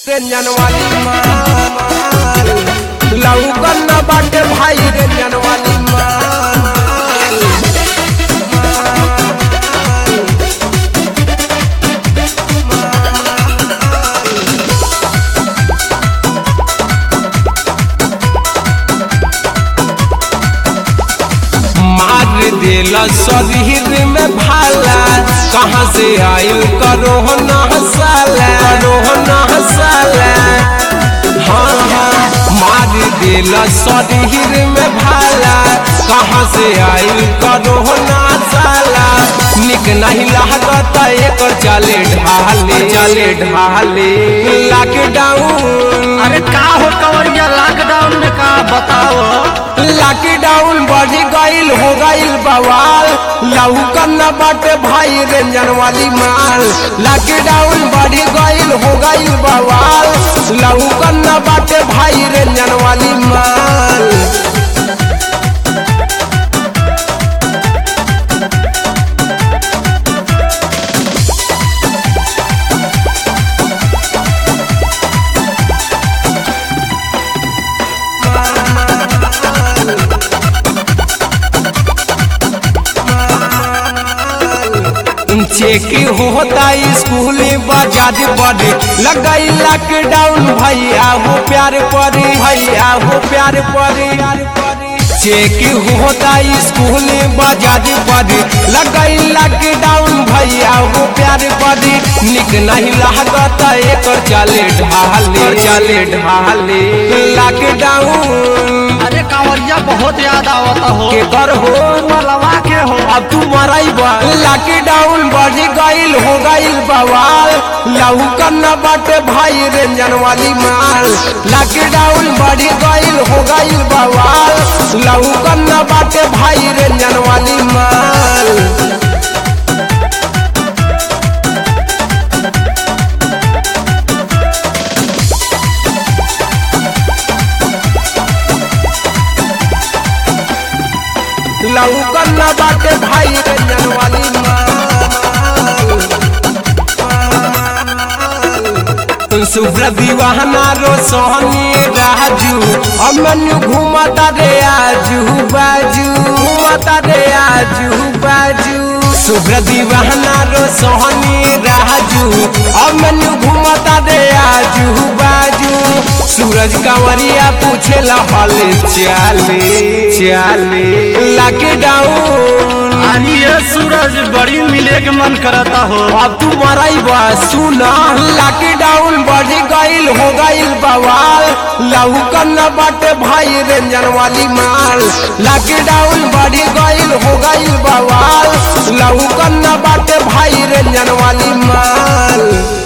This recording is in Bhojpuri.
रेंजन वाली माल लौकन न बाटे भाई रेंजन वाली माल मार देला शरीर में भाला कहाँ से आयल करो न हसाला करो न हसाला हाँ हाँ मार देला शरीर में भाला कहाँ से आयल करो न हसाला निक नहीं लागत एकर चले ढाले चले ढाले लॉकडाउन अरे का हो कवरिया लॉकडाउन में का बताओ लॉकडाउन बढ़ गईल हो गईल बवाल लौकन न बाटे भाई रेंजन वाली माल लॉकडाउन बढ़ गईल हो गईल बवाल लौकन न बाटे भाई रेंजन वाली माल चेक होता स्कूल बाजार बड़े लगाई लॉकडाउन भैया हो प्यार परी भैया हो प्यार परी चेक होता स्कूल बाजार बड़े लगाई लॉकडाउन भैया हो प्यार परी निक नहीं लागत एकर चले ढाले चले ढाले लॉकडाउन अरे कांवरिया बहुत याद आवता हो के कर हो मलवा के हो अब तू मराई बा लॉकडाउन बढ़ गईल हो गईल बवाल लौकन न बाटे भाई रेंजन वाली माल लॉकडाउन बढ़ गईल हो गईल बवाल लौकन न बाटे भाई रेंजन वाली माल लौकन न बाटे भाई रेंजन वाली माल शुभ्र दीवाना रो सोहनी राजू अमनु घूमता रे आजू बाजू घूमता रे आजू बाजू शुभ्र दीवाना रो सोहनी राजू अमनु घूमता रे आजू बाजू सूरज कांवरिया पूछे ला हाल चाले चाले लॉकडाउन आनी ये सूरज बड़ी मिले के मन करता हो अब तू मराई बा सुना लॉकडाउन बढ़ गईल हो गईल बवाल लौकन न बाटे भाई रेंजन वाली माल लॉकडाउन बढ़ गईल हो गईल बवाल लौकन न बाटे भाई रेंजन वाली माल